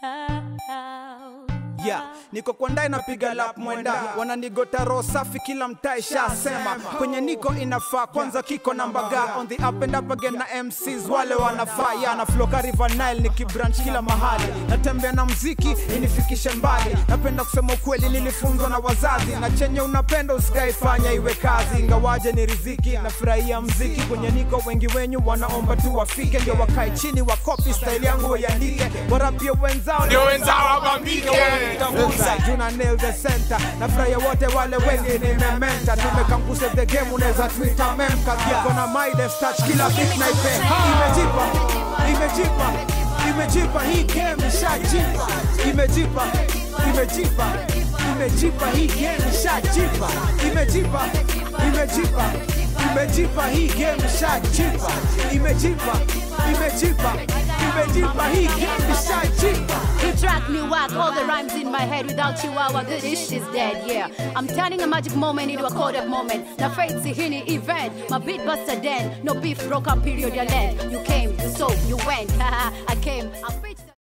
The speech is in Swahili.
Yeah, niko kwa ndai napiga lap mwenda wananigota roho safi kila mtaa ishasema kwenye niko inafaa kwanza kiko na mbaga on the up and up again na MCs wale wanafaa yeah, na flow ka River Nile nikibranch kila mahali natembea na mziki inifikishe mbali napenda kusema ukweli nilifunzwa na wazazi na chenye unapenda usikaifanya iwe kazi ingawaje ni riziki nafurahia mziki kwenye niko wengi wenyu wanaomba tu wafike ndio wakae chini wakopi style yangu waiandike warapie wenzao ndio wenzao wabambike Juna nail the center nafurahia wote wale wengi nimementa tumekanguse the game unaweza twitter memka kiko na my death touch kila beat na ipe imejipa imejipa imejipa hii game ishajipa imejipa imejipa imejipa hii game ishajipa imejipa imejipa imejipa hii game ishajipa imejipa imejipa imejipa hii game ishajipa You track me whack, all the rhymes in my head. Without you, our good ish is dead. Yeah, I'm turning a magic moment into a coded moment. Na afraid to hini event. My beat buster then. No beef broke up period. Your land. You came, you sold, you went. I came, I preached.